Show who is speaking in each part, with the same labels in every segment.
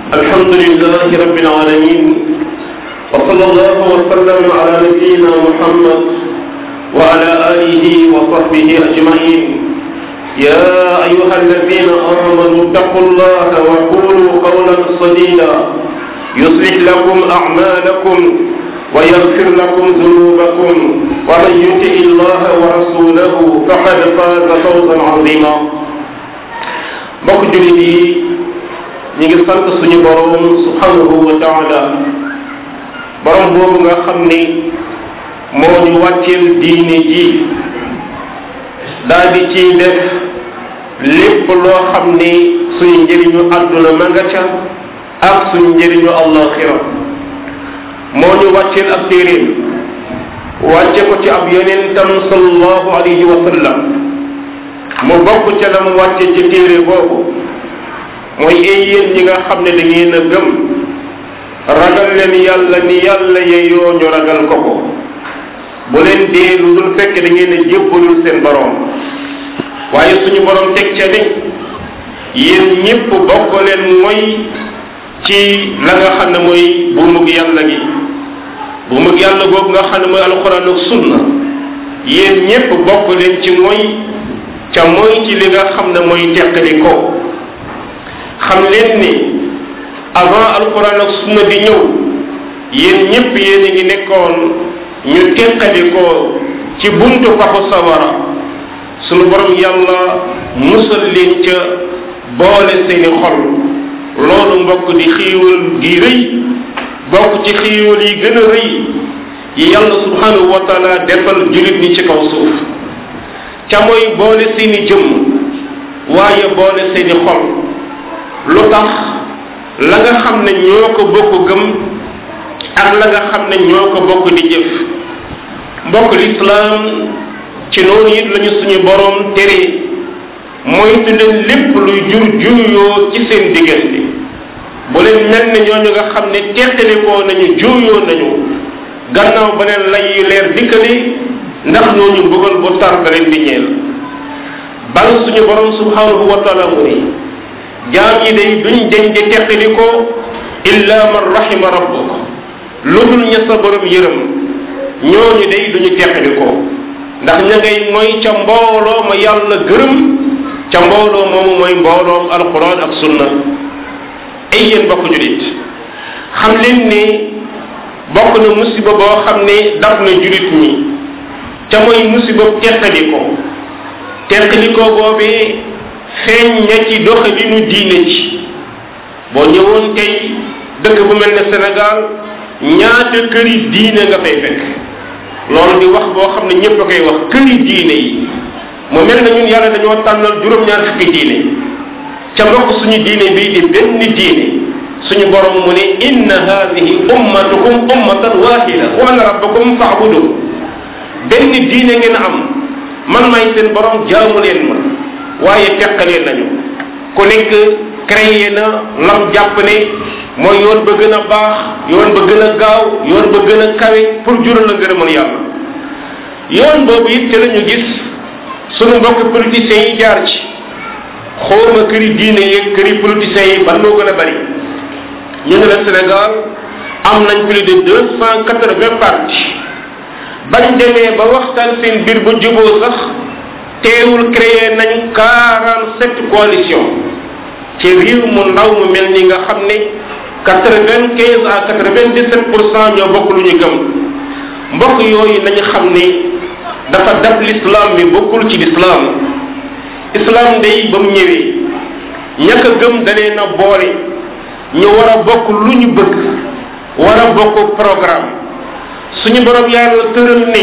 Speaker 1: الحمد لله رب العالمين وصلى الله وسلم على نبينا محمد وعلى آله وصحبه أجمعين يا أيها الذين آمنوا اتقوا الله وقولوا قولا سديدا يصلح لكم أعمالكم ويغفر لكم ذنوبكم ومن يطع الله ورسوله فقد فاز فوزا عظيما mbokk jullit yi ñu ngi sant suñu borom subhanahu wa taala borom boobu nga xam ni moo ñu wàcceel diine ji daal di ciy def lépp loo xam ni suñu njëriñu àdduna ma nga ca ak suñu njëriñu allaxira moo ñu wàcceel ab téeréem wàcce ko ci ab yonentam sallallahu alayhi wa sallam mu bokk ca la mu wàcce ci téere boobu mooy ay yéen ñi nga xam ne da ngeen a gëm ragal leen yàlla ni yàlla yeyoo ñu ragal ko ko bu leen dee lu dul fekk da ngeen a jébbalul seen borom waaye suñu borom teg ca ni yéen ñëpp bokk leen mooy ci la nga xam ne mooy buumug yàlla gi buumug yàlla googu nga xam ne mooy alxuraan ak sunna yéen ñëpp bokk leen ci mooy ca mooy ci li nga xam ne mooy teqali ko xam leen ni avant alquran ak sunna di ñëw yéen ñëpp yéen a ngi nekkoon ñu teqali ko ci buntu paxu sawara sunu borom yàlla musal leen ca boole seeni xol loolu mbokk di xiiwal gi rëy bokk ci xiiwal yi gën a rëy yi yàlla subhanahu wa taala defal julit ñi ci kaw suuf ca mooy boole seeni jëmm waaye boole seeni xol lu tax la nga xam ne ñoo ko bokk gëm ak la nga xam ne ñoo ko bokk di jëf mbokk lislaam ci noonu it lañu suñu boroom tere moytu leen lépp luy jur juuyoo ci seen diggante bu leen mel ne ñooñu nga xam ne teqalikoo nañu juuyoo nañu gannaaw ba leen lay yu leer dikkali ndax ñooñu bëggal bu tar da leen di ñeel bal suñu borom subhanahu wa taala mu ni jaam yi day duñ deñ di teqali ko illa man rahima rabbuk lu dul ña sa borom yërëm ñooñu day duñu teqali ko ndax ña ngay mooy ca mbooloo ma yàlla gërëm ca mbooloo moomu mooy mbooloom alquran ak sunna ay yéen bokk julit xam leen ni bokk na musiba boo xam ne daf na julit ñi ca mooy musiba teqali ko teqali ko boobee feeñ na ci doxalinu diine ci boo ñëwoon tey dëkk bu mel ne Sénégal ñaata këri diine nga fay fekk loolu di wax boo xam ne ñëpp a koy wax këri diine yi mu mel na ñun yàlla dañoo tànnal juróom-ñaar fukki diine ca mbokk suñu diine bii di benn diine suñu borom mu ne inna hadihi ummatukum ummatan wahida wa ana rabbakum fa'budu benn diine ngeen am man may seen borom jaamu leen ma waaye teqalee nañu ku nekk créé na lam jàpp ne mooy yoon ba gën a baax yoon ba gën a gaaw yoon ba gën a kawe pour jural la ngërëmal yàlla yoon boobu it ci la ñu gis sunu mbokk politiciens yi jaar ci xooma këri diine yeeg këri politiciens yi ban moo gën a bari ñu ne la Sénégal am nañ plus de deux cent quatre-vingts partis bañ demee ba waxtaan seen biir bu juboo sax teewul créé nañ quarante sept coalition ci réew mu ndaw mu mel ni nga xam ne quatre vingt quinze à quatre vingt dix sept pour cent ñoo bokk lu ñu gëm mbokk yooyu nañu xam ne dafa dab l'islam bi bokkul ci l'islam islam day ba mu ñëwee ñàkk a gëm dalee na boole ñu war a bokk lu ñu bëgg war a bokk programme suñu borom yàlla tëral ne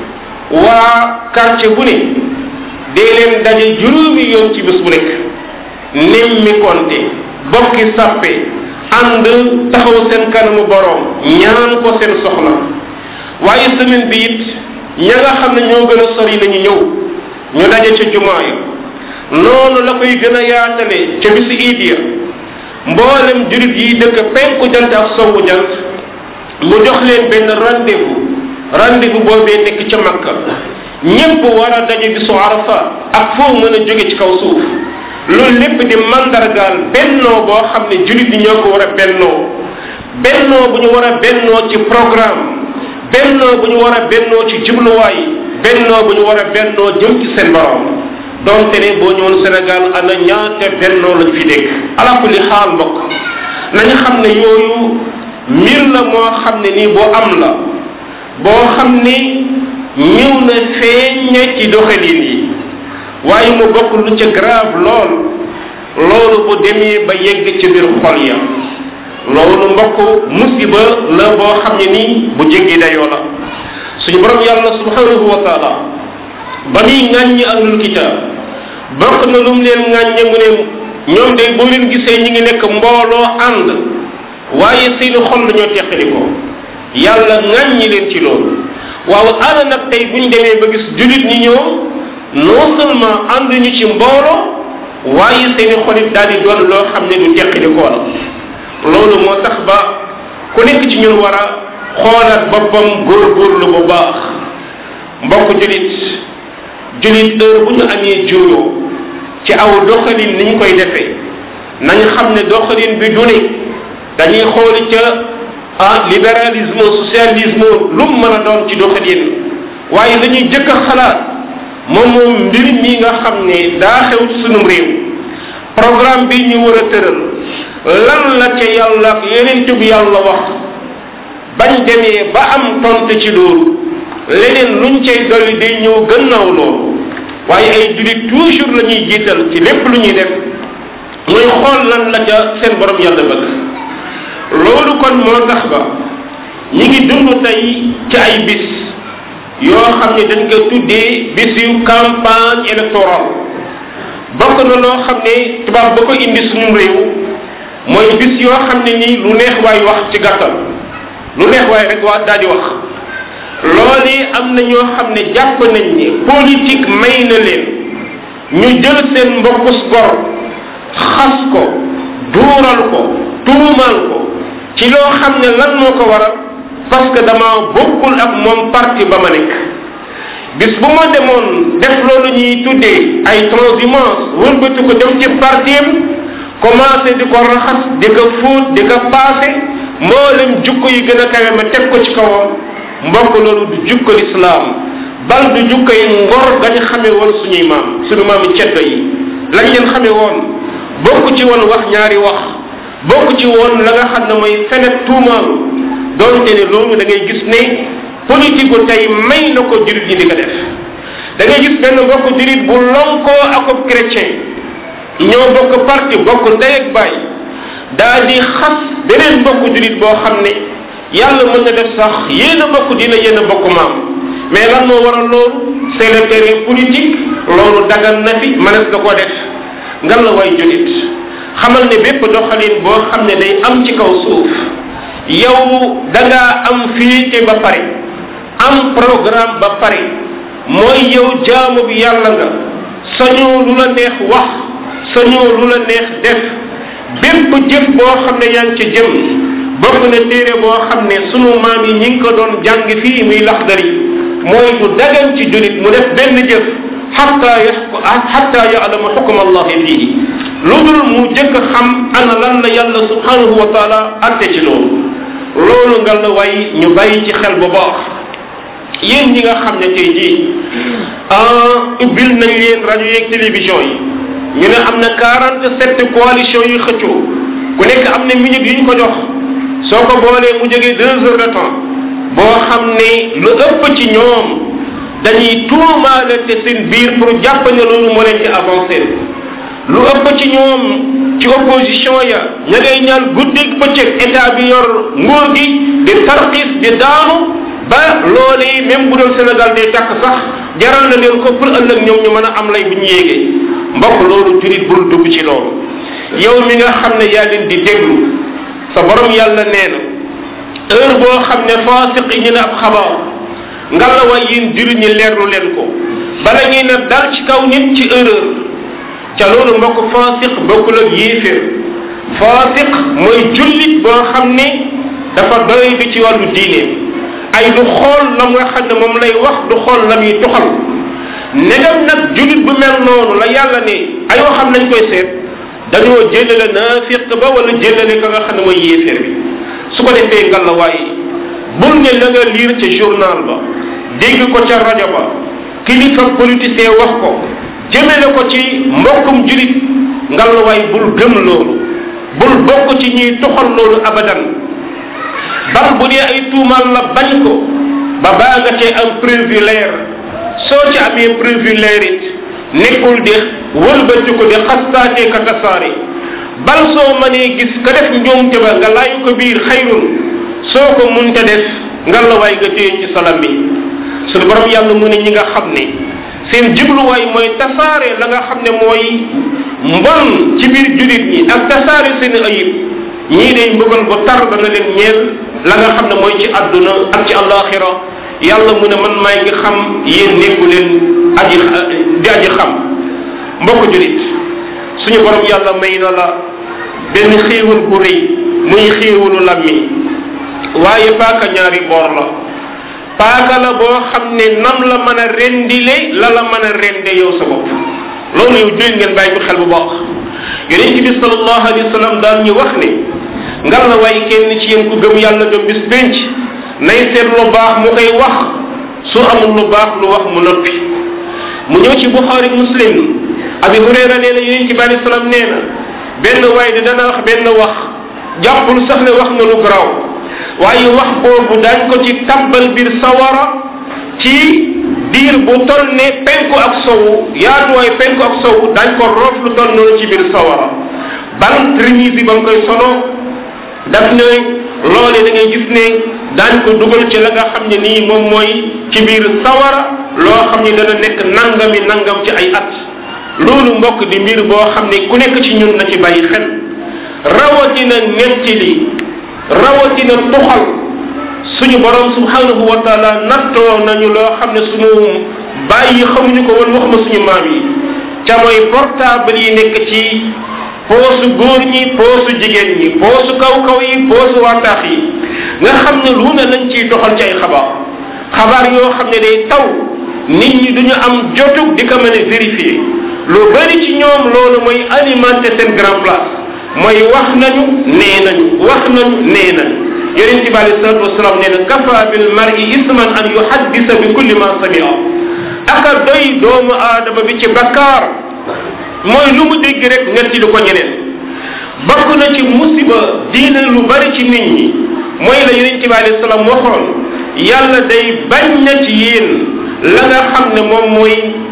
Speaker 1: waa quartier bu ne dee leen daje juróomi yoon ci bés bu nekk nemmi konte bokki sàppe ànd taxaw seen kanamu borom ñaan ko seen soxla waaye semaine bi it ña nga xam ne ñoo gën a sori lañu ñëw ñu daje ca jumaa ya noonu la koy gën a yaatale ca bisi iid ya mboolem jurit yi dëkk penku jant ak sowu jant mu jox leen benn rendez-vous rendez-vous boobee nekk ca makka ñépp war a daje bisu arafa ak foo mën a jóge ci kaw suuf loolu lépp di mandargaal bennoo boo xam ne julit ñi ñoo ko war a bennoo bennoo bu ñu war a bennoo ci programme bennoo bu ñu war a bennoo ci jubluwaay bennoo bu ñu war a bennoo jëm ci seen borom donte ne boo ñëwoon Sénégal ana ñaata bennoo lañ fi dégg ala kulli xaal mbokk nañu xam ne yooyu mbir la moo xam ne nii boo am la boo xam ni ñëw na feeñ ci doxalin yi waaye mu bokk lu ca grave lool loolu bu demee ba yegg ci biir xol ya loolu mbokk musiba la boo xam ne nii bu jéggi dayoo la suñu borom yàlla subhanahu wa taala ba muy ŋàññi ahlul kitaab bokk na lu mu leen ŋàññe mu ne ñoom de boo leen gisee ñi ngi nekk mbooloo ànd waaye seeni xol dañoo teqali ko yàlla ŋàññi leen ci loolu waaw ana nag tey buñ demee ba gis julit ñi ñoom non seulement ànduñu ci mbooloo waaye seeni xolit daal di doon loo xam ne du teqali koo la loolu moo tax ba ku nekk ci ñun war a xoolaat boppam góorgóorlu bu baax mbokk julit julit heure bu ñu amee juuyoo ci aw doxalin ni ñu koy defee nañ xam ne doxalin bi du ne dañuy xooli ca ah libéralisme socialisme lu mu mën a doon ci doxalin waaye dañuy jëkk a xalaat moom moom mbir mi nga xam ne daa xew ci sunum réew programme bi ñu war a tëral lan la ca yàlla ak yeneen tub yàlla wax bañ demee ba am tontu ci loolu leneen luñ cay dolli day ñëw gannaaw loolu waaye ay julit toujours la ñuy jiital ci lépp lu ñuy def mooy xool lan la ca seen borom yàlla bëgg loolu kon moo tax ba ñi ngi dund tey ci ay bis yoo xam ne dañ ko tuddee bis yu campagne électorale bokk na loo xam ne tubaab ba ko indi suñu réew mooy bis yoo xam ne nii lu neex waay wax ci gàttal lu neex waay rek waa daal di wax loolu am na ñoo xam ne jàpp nañ ni politique may na leen ñu jël seen mbokkus gor xas ko duural ko tuumal ko ci loo xam ne lan moo ko waral parce que dama bokkul ak moom parti ba ma nekk bis bu ma demoon def loolu ñuy tuddee ay transhumance wëlbati ko dem ci partiem commencé di ko raxas di ko fóot di ko paase mboolem jukko yi gën a kawe ma teg ko ci kawam mbokk loolu du jukko lislaam bal du jukko yi ngor gañ xamee woon suñuy maam suñu maami ceddo yi lañ leen xamee woon bokk ci woon wax ñaari wax bokk ci woon la nga xam ne mooy fenet tuumaalu doonte ne loolu da ngay gis ne politique gu tey may na ko jurit ñi di ko def da ngay gis benn mbokk jurit bu lonkoo ak ab chrétien ñoo bokk parti bokk ndey ak baay daal di xas beneen mbokk jurit boo xam ne yàlla mën na def sax yéen a bokk dina yéen a bokk maam mais lan moo waral loolu c'est le terrain politique loolu dagan na fi mënees na ko def ngan la way julit xamal ne bépp doxalin boo xam ne day am ci kaw suuf yow da ngaa am fiite ba pare am programme ba pare mooy yow jaamu bi yàlla nga sañoo lu la neex wax sañoo lu la neex def bépp jëf boo xam ne yaa ngi ci jëm bokk na téere boo xam ne sunu maam yi ñi ngi ko doon jàng fii muy laxdari mooy du dagan ci julit mu def benn jëf xatta yaxku xatta yaalama xukma allahi fihi lu dul mu jëkk xam ana lan la yàlla subhanahu wa taala atte ci loolu loolu nga la way ñu bàyyi ci xel bu baax yéen ñi nga xam ne tey jii ubbil nañ leen rajo yeeg télévision yi ñu ne am na quarante sept coalition yu xëccoo ku nekk am na minute yu ñu ko jox soo ko boolee mu jógee deux heures de temps boo xam ne lu ëpp ci ñoom dañuy tuumaalante seen biir pour jàpp ne loolu moo leen ci avancé lu ëpp ci ñoom ci opposition ya ña ngay ñaan guddig bëccëg état bi yor nguur gi di tarxis di daanu ba loolee même bu doon Sénégal day tàkk sax jaral na leen ko pour ëllëg ñoom ñu mën a am lay bu ñu yéegee mbokk loolu jurit bul dugg ci loolu yow mi nga xam ne yaa leen di déglu sa borom yàlla nee na heure boo xam ne faasiq yi ñu ne ab xabaar nga la way yéen jurit ñi leerlu leen ko bala ñuy ne dal ci kaw nit ci erreur ca loolu mbokk faasiq bokkul ak yéeféer faasiq mooy jullit boo xam ne dafa doy bi ci wàllu diine ay du xool la nga xam ne moom lay wax du xool la muy tuxal negam nag julit bu mel noonu la yàlla ne ay waxam nañ koy seet dañoo jëlale naafiq ba wala jëlale ka nga xam ne mooy yéeféer bi su ko defee ngalla waaye bul ne la nga liir ca journal ba dégg ko ca rajo ba kilifa politicien wax ko jëmele ko ci mbokkum julit ngalla waay bul gëm loolu bul bokk ci ñuy toxal loolu abadan bal bu dee ay tuumal la bañ ko ba baa nga cee am preuve leer soo ci amee preuve leer it nekkul di wëlbati ko di xastaatee ka tasaare bal soo mënee gis ka def njuumte ba nga laayu ko biir xayrun soo ko munta def nga la waay nga téye ci salam bi suñu borom yàlla mu ne ñi nga xam ne seen jubluwaay mooy tasaare la nga xam ne mooy mbon ci biir julit ñi ak tasaare seen ayib ñii day mbugal bu tar dana leen ñeel la nga xam ne mooy ci àdduna ak ci àllaaxira yàlla mu ne man maay ngi xam yéen nekku leen aji di aji xam mbokk julit suñu borom yàlla may na la benn xéewal bu rëy muy xéewalu lammi waaye paaka ñaari boor la paaka la boo xam ne nam la mën a rendile la la mën a rende yow sa bopp loolu yow julit ngeen bàyyi ko xel bu baax yonent bi sallallahu alayhi wa sallam daal ñu wax ne ngal la waaye kenn ci yéen ku gëm yàlla gëm bis penc nay seet lu baax mu koy wax su amul lu baax lu wax mu noppi mu ñëw ci buxaari muslim abi hurayra nee na yonent bi alayhi salaam nee na benn waay de dana wax benn wax jàppul sax ne wax na lu garaaw waaye wax boobu daañ ko ci tabbal biir sawara ci diir bu toll ne penku ak sowu yaatuwaay penku ak sowu daañ ko roof lu toll noonu ci biir sawara ban trimisi ba mu koy solo daf ne loole da ngay gis ne daañ ko dugal ci la nga xam ne nii moom mooy ci biir sawara loo xam ne dana nekk nangami nangam ci ay at loolu mbokk di mbir boo xam ne ku nekk ci ñun na ci bàyyi xel rawatina nettili rawatina tuxal suñu borom subhanahu wa taala nattoo nañu loo xam ne suñu bàyyi xamuñu ko woon waxuma suñu maam yi ca mooy portable yi nekk ci poosu góor ñi poosu jigéen ñi poosu kaw kaw yi poosu waataax yi nga xam ne lu ne lañ ciy doxal ci ay xabaar xabaar yoo xam ne day taw nit ñi duñu am jotug di ko mën a vérifier lu bari ci ñoom loolu mooy alimenter seen grand place mooy wax nañu nee nañu wax nañu nee nañu yonent bi alei salatu wasalaam nee na kafa bil mar'i isman an yuhaddisa bi kulli ma samia aka doy doomu aadama bi ci bakkaar mooy lu mu dégg rek netti lu ko ñeneen bokk na ci musiba diine lu bari ci nit ñi mooy la yonent bi alei salaam waxoon yàlla day bañ na ci yéen la nga xam ne moom mooy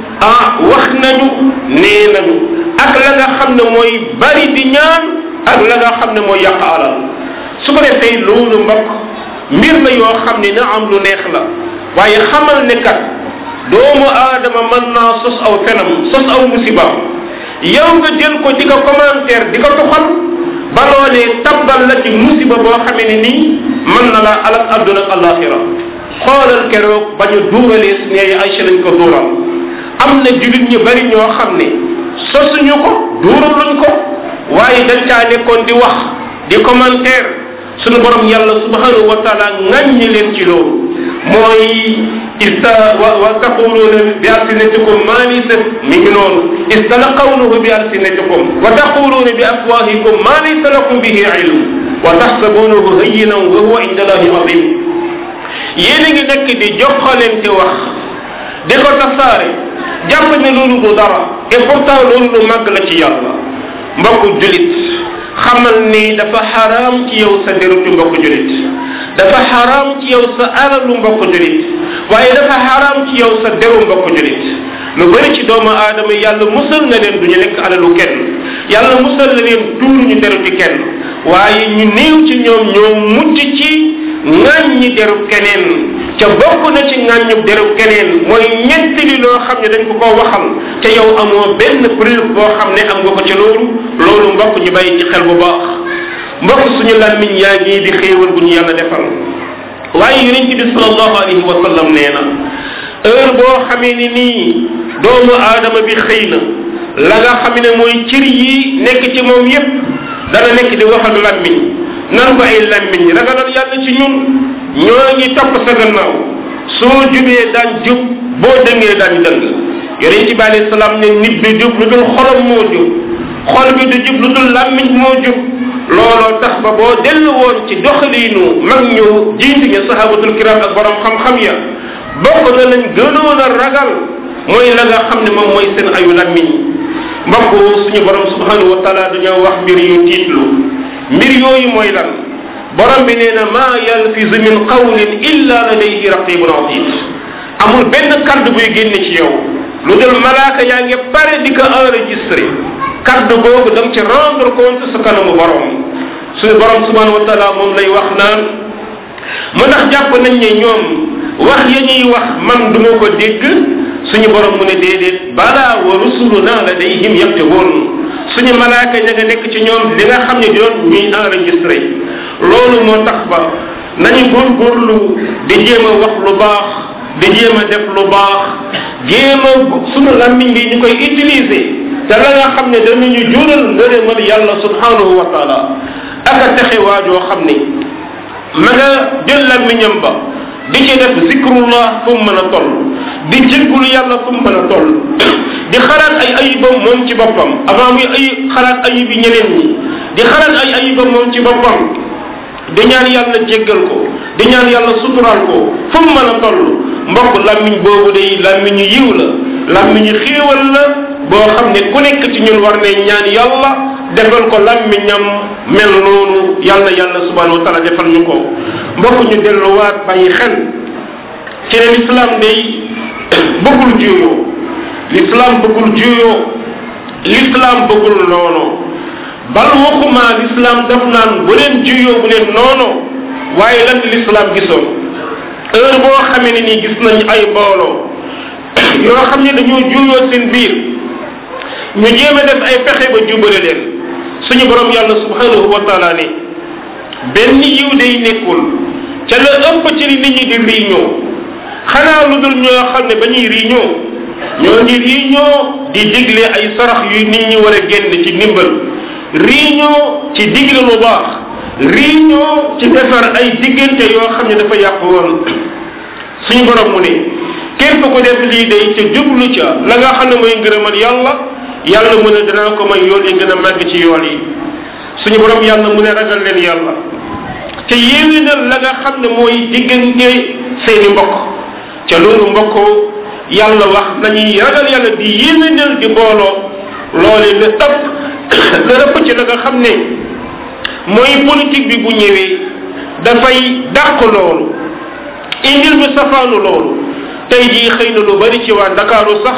Speaker 1: ah wax nañu nee nañu ak la nga xam ne mooy bari di ñaan ak la nga xam ne mooy yàq alal su ko defee loolu mbokk mbir la yoo xam ne na am lu neex la waaye xamal ne kat doomu aadama mën naa sos aw fenam sos aw musibaam yow nga jël ko di ko commentaire di ko tuxal ba loolee tabbal la ci musiba boo xamee ne nii mën na la alal adduna ak alaxira xoolal keroog ba ñu duuralee su neeyi Aïcha lañ ko duural am na julit ñu bari ñoo xam ne sosuñu ko duuraluñ ko waaye dañ caa nekkoon di wax di commentaire sunu borom yàlla subhanahu wa taala ŋàññi leen ci loolu mooy ista wa wa taquluuna bi alsinatikum ma laysa mi ngi noonu istalaqawnahu bi alsinatikum wa taquluuna bi afwahikum ma laysa lakum bihi ilm wa taxsabunahu hayyinan wa huwa inda allahi azim yéen a ngi nekk di joxalente wax di ko tasaare jàpp ne loolu du dara et pourtant loolu lu màgg la ci yàlla mbokku julit xamal ni dafa xaraam ci yow sa derutu mbokku julit dafa xaraam ci yow sa alalu mbokku julit waaye dafa xaraam ci yow sa deru mbokku julit lu bëri ci doomu aadama yàlla musal na leen du ñu lekk alalu kenn yàlla musal na leen tuuruñu deruti kenn waaye ñu néew ci ñoom ñoo mucc ci ŋàññi derub keneen ca bokk na ci ŋàññub derub keneen mooy ñettali loo xam ne dañ ko koo waxal te yow amoo benn preuve boo xam ne am nga ko ci loolu loolu mbokk ñu bàyyi ci xel bu baax mbokk suñu làmmiñ yaa ngi di xéewal bu ñu yàlla defal waaye yonent bi sallallahu alayhi wa sallam nee na heure boo xamee ni nii doomu aadama bi xëy na la nga xam ne mooy cër yi nekk ci moom yépp dana nekk di wax ak làmmiñ nan ko ay làmmiñ ragalal yàlla ci ñun ñoo ngi topp sa gannaaw soo jubee daan jub boo dëngee daan dëng yonent bi alayhi salaam ne nit du jub lu dul xolam moo jub xol bi du jub lu dul làmmiñ moo jub looloo tax ba boo dellu woon ci doxaliinu mag ñu jiitu ñu sahabatul kiram ak borom xam-xam ya bokk na lañ gënoon a ragal mooy la nga xam ne moom mooy seen ayu làmmiñ mbokk suñu borom subhanahu wa taala dañoo wax mbir yu tiitlu mbir yooyu mooy lan borom bi nee na maa yalfizu min qawlin illa ladayhi raqibun atid amul benn kàddu buy génne ci yow lu dul malaaka yaa ngi pare di ko enregistré kàddu googu da nga ci rendre compte sa kanamu borom suñu borom subhanahu wa taala moom lay wax naan mu ndax jàpp nañ ne ñoom wax ya ñuy wax man du ma ko dégg suñu borom mu ne déedéet balaa wa rusuluna ladayhim yaktubuun suñu malaaka ña nga nekk ci ñoom li nga xam ne doon ñuy enregistré loolu moo tax ba nañu góorgóorlu di jéem a wax lu baax di jéem a def lu baax jéem a suñu lammiñ bi ñu koy utiliser te la nga xam ne danañu jural ngërëmal yàlla subhanahu wa taala ak a texe waajoo xam ni ma nga jël lammiñam ba di ci def zikrullah fu mu mën a toll di jéggulu yàlla fu mu mën a toll di xalaat ay ayibam moom ci boppam avant muy ay xalaat ayibi ñeneen ñi di xalaat ay ayibam moom ci boppam di ñaan yàlla jéggal ko di ñaan yàlla suturaal ko fu mu mën a toll mbokk làmmiñ boobu day làmmiñu yiw la làmmiñu xéewal la boo xam ne ku nekk ci ñun war ne ñaan yàlla defal ko làmmiñam mel noonu yàlla yàlla subhanahu wa taala defal ñu ko mbokk ñu delluwaat bàyyi xel ci ne l'islam day bëggul juyoo l'islam bëggul juyoo l'islam bëggul noonu bal waxuma l'islam daf naan bu leen juyoo bu leen noonu waaye lan l'islam gisoon heure boo xamee ne nii gis nañ ay mbooloo yoo xam ne dañoo juyoo seen biir ñu jéem a def ay pexe ba jubale leen suñu borom yàlla subhanahu wa taala ne benn yiw day nekkul ca la ëpp ci li nit ñi di réunion xanaa lu dul ñoo xam ne ba ñuy réunion ñoo ngi réunion di digle ay sarax yu nit ñi war a génn ci ndimbal réunion ci digle lu baax réunion ci defar ay diggante yoo xam ne dafa yàqu woon suñu borom mu ne képp ko def lii day ca jublu ca la nga xam ne mooy ngërëmal yàlla yàlla mu ne danaa ko may yoon yi gën a màgg ci yoon yi suñu borom yàlla mu ne ragal leen yàlla te yéwénal la nga xam ne mooy diggante seeni mbokk ca loolu mbokk yàlla wax nañuy ragal yàlla di yéwénal di booloo loole la ëpp la ëpp ci la nga xam ne mooy politique bi bu ñëwee dafay dàq loolu indil bi safaanu loolu tey jii xëy na lu bari ci waa Ndakaaru sax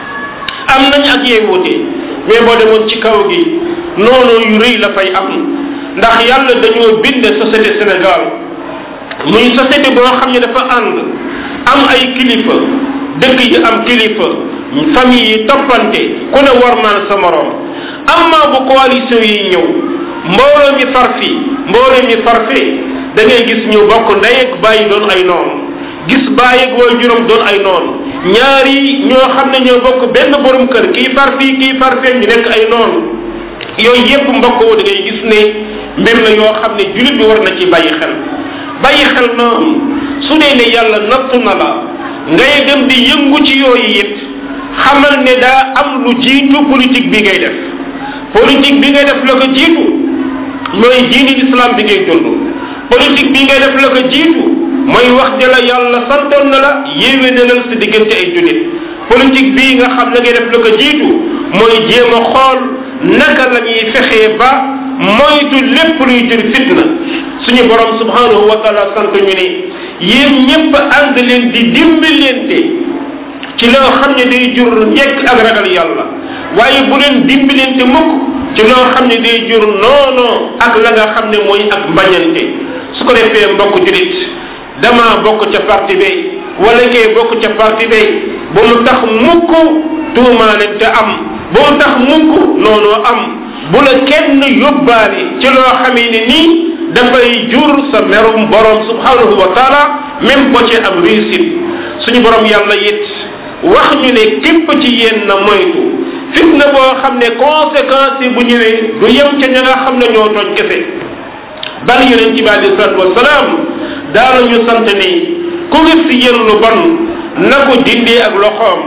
Speaker 1: am nañ ak yeewute mais boo demoon ci kaw gi noonu yu rëy la fay am ndax yàlla dañoo bind société Sénégal muy société boo xam ne dafa ànd am ay kilifa dëkk yi am kilifa famille yi toppante ku ne warmaan sa morom amma bu coalition yi ñëw mbooloo mi far fii mbooloo mi far fee da ngay gis ñu bokk ndey ak bàyyi doon ay noonu gis bàyyi ak way juróom doon ay noonu ñaari ñoo xam ne ñoo bokk benn borom kër kii far fii kii far fee ñu nekk ay noonu yooyu yépp mbokk da ngay gis ne mbir la yoo xam ne julit bi war na ci bàyyi xel bàyyi xel noonu su dee ne yàlla nattu na la ngay dem di yëngu ci yooyu it xamal ne daa am lu jiitu politique bi ngay def politique bi ngay def la ko jiitu mooy diini islam bi ngay dund politique bi ngay def la ko jiitu mooy wax ja la yàlla santoon na la yéwénalal sa diggante ay julit politique bii nga xam la ngay def la ko jiitu mooy jéem a xool naka la ñuy fexee ba moytu lépp luy jur fitna suñu borom subhanahu wa taala sant ñu ne yéen ñëpp ànd leen di dimbalante ci loo xam ne day jur njekk ak ragal yàlla waaye bu leen dimbalante mukk ci loo xam ne day jur noonoo ak la nga xam ne mooy ak mbañante su ko defee mbokk julit dama bokk ca parti bay wala kee bokk ca parti bay ba mu tax mukk tuumaalante am ba mu tax mukk noonoo am bu la kenn yóbbaale ci loo xamee ne nii dafay jur sa merum borom subhanahu wa taala même boo ci am réussite suñu borom yàlla it wax ñu ne képp ci yéen na moytu fitna boo xam ne conséquence yi bu ñëwee du yem ca ña nga xam ne ñoo tooñ kese bal yonent bi alei salatu wasalaam daanañu sant ni ku gis si yéen lu bon na ko dindee ak loxoom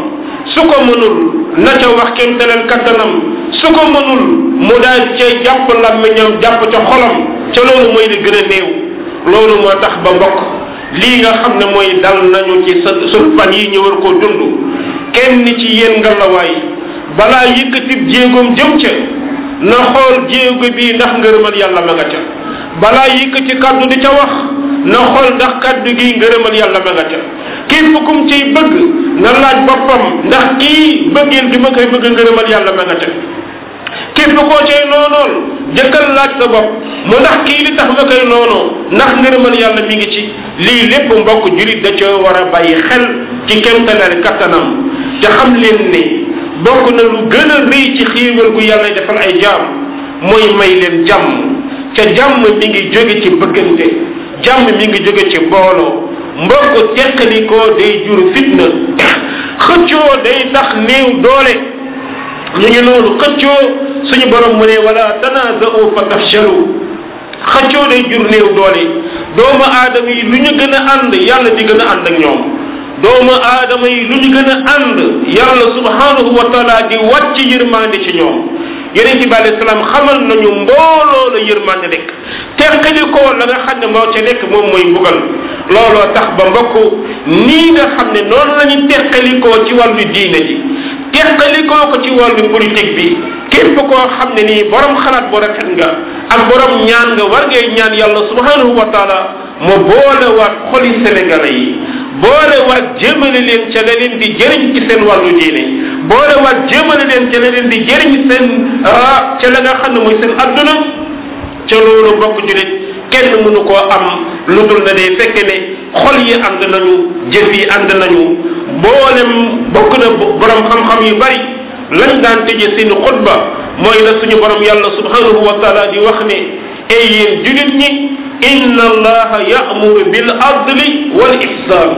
Speaker 2: su ko mënul na ca wax kenn dalal kattanam su ko mënul mu daal cee jàpp làmmiñam jàpp ca xolam ca loolu mooy li gën a néew loolu moo tax ba mbokk lii nga xam ne mooy dal nañu ci sa sun fan yi ñu war koo dund kenn ci yéen ngalawaay balaa yëkkatib jéegoom jëm ca na xool jéego bii ndax ngërëmal yàlla ma nga ca balaa yëkkati kàddu di ca wax na xool ndax kàddu gi ngërëmal yàlla ma nga ca képp kum ciy bëgg na laaj boppam ndax kii bëggeel gi ma koy bëgg ngërëmal yàlla ma nga ca képp koo cay noonool jëkkal laaj sa bopp mu ndax kii li tax ma koy noonoo ndax ngërëmal yàlla mi ngi ci lii lépp mbokk julit da ca war a bàyyi xel ci kemtalal kattanam te xam leen ne bokk na lu gën a rëy ci xiiwal gu yàlla defal ay jaam mooy may leen jàmm ca jàmm mi ngi jóge ci bëggante jàmm mi ngi jóge ci booloo mbokk teqalikoo day jur fitna xëccoo day tax néew doole ñu ngi noonu xëccoo suñu borom mu ne wala tanaaza'u fa tafshalu xëccoo day jur néew doole doomu aadama yi lu ñu gën a ànd yàlla di gën a ànd ak ñoom doomu aadama yi lu ñu gën a ànd yàlla subhanahu wa taala di wàcc yërmande ci ñoom yonent bi alayhi salaam xamal nañu mbooloo la yërmande nekk teqali ko la nga xam ne moo ca nekk moom mooy mbugal looloo tax ba mbokk nii nga xam ne noonu la ñu teqalikoo ci wàllu diine ji teqalikoo ko ci wàllu politique bi képp koo xam ne nii borom xalaat bu rafet nga ak borom ñaan nga war ngay ñaan yàlla subhanahu wa taala mu boole waat xoli sénégalais yi boole waat jëmale leen ca la leen di jëriñ ci seen wàllu diine boole waat jëmale leen ca la leen di jëriñ seen ah ca la nga xam ne mooy seen adduna ca loolu mbokk julit kenn mënu koo am lu dul na day fekke ne xol yi ànd nañu jëf yi ànd nañu boolem bokk na borom xam-xam yu bari lañ daan tëje seen xutba mooy la suñu borom yàlla subhanahu wa taala di wax ne ay yéen julit ñi inna allaha ya'muru bil adli wal ihsan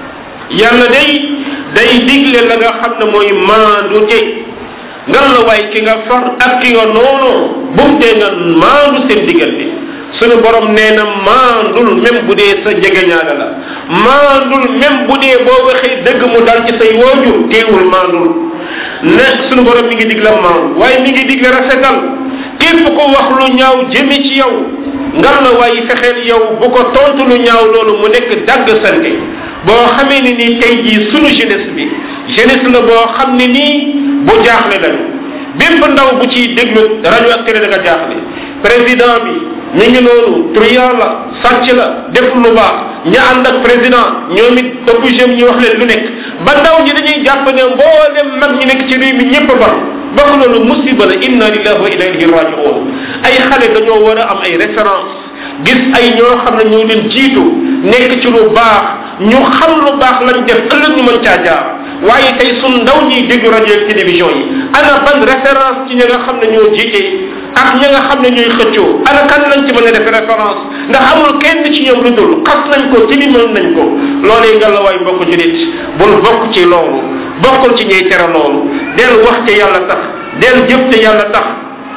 Speaker 2: yàlla day day digle la nga xam ne mooy maandu te ngan la waay ki nga far ak ki nga noonoo bu mu tee nga maandu seen diggante suñu borom nee na maandul même bu dee sa jegeñaale la maandul même bu dee boo waxee dëgg mu dal ci say woojur teewul maandul ne suñu borom mi ngi digle maandu waaye mi ngi digle rafetal képp ko wax lu ñaaw jëme ci yow ngal la waaye fexeel yow bu ko tontu lu ñaaw loolu mu nekk dagg sante boo xamee ne nii tey jii sunu jeunesse bi jeunesse la boo xam ne nii bu jaaxle lañu bépp ndaw bu ciy déglu rajo ak télé da nga jaaxle président bi mi ngi noonu truand la sàcc la def lu baax ña ànd ak président ñoom it obligé ñu wax leen lu nekk ba ndaw ñi dañuy jàpp ne mboolem mag ñi nekk ci réew mi ñëpp ba bokk loolu musiba la inna lillahi wa inna ilayhi rajiun ay xale dañoo war a am ay référence gis ay ñoo xam ne ñoo leen jiitu nekk ci lu baax ñu xam lu baax lañ def ëllëg ñu mën caa jaar waaye tey sun ndaw ñiy déglu rajo ak télévision yi ana ban référence ci ñi nga xam ne ñoo jiite ak ñi nga xam ne ñooy xëccoo ana kan lañ ci mën a def référence ndax amul kenn ci ñoom lu dul xas nañ ko tilimal nañ ko loolee nga la waay mbokk julit bul bokk ci loolu bokkul ci ñuy tere loolu del wax te yàlla tax del jëf te yàlla tax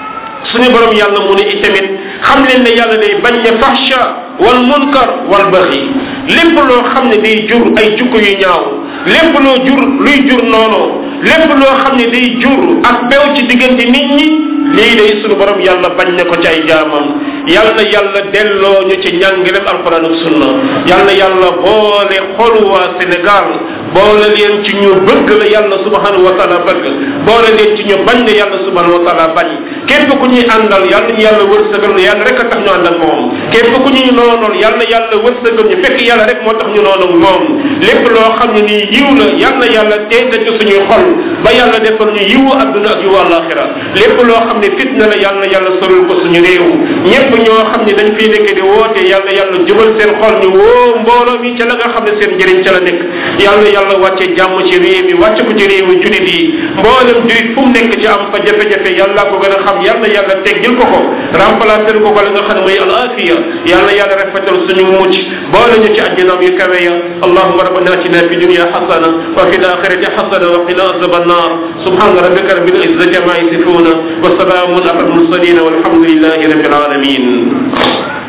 Speaker 2: suñu borom yàlla mu ne itamit xam leen ne yàlla day bañ ne fahsha wal munkar wal baxi lépp loo xam ne day jur ay jukko yu ñaaw lépp loo jur luy jur noonu lépp loo xam ne day jur ak bew ci diggante nit ñi lii day suñu borom yàlla bañ ne ko ci ay jaamam yàlla yàlla delloo ñu ci njàngalem alquran ak sunna yàlla yàlla boole xolu waa Sénégal boole leen ci ñu bëgg la yàlla subhanahu wa taala bëgg boole leen ci ñu bañ la yàlla subhanahu wa taala bañ képp ku ñuy àndal yàlla ñu yàlla wërsëgal ñu yàlla rek a tax ñu ànd ak moom képp ku ñuy noonool yàlla yàlla wërsëgal ñu fekk yàlla rek moo tax ñu noonu ak moom lépp loo xam ne nii yiw la yàlla yàlla teete ci suñuy xol ba yàlla defal ñu yiwu adduna ak yiwu àllaaxira lépp loo xam ne fitna la yàlla yàlla sorul ko suñu réew ñëpp ñoo xam ne dañ fiy nekk di woote yàlla yàlla jubal seen xol ñu woo mbooloo mi ca la nga xam ne seen njëriñ ca la nekk yàlla yàlla wàcce jàmm ci réew mi wàcce ko ci réewu julit yi mboolem julit fu mu nekk ci am fa jafe-jafe yàlla ko gën a xam yàlla yàlla teggil ko ko remplacer ko ko la nga xam ne mooy al afiya yàlla yàlla rafetal suñu mucc boole ñu ci àjjanaam yu kawe ya allahumma rabbana atina fi dunya hasana wa fi al-akhirati hasana wa qina azab an-nar subhana rabbika rabbil izzati amma yasifuna wa salamun ala al-mursalin walhamdulillahi rabbil alamin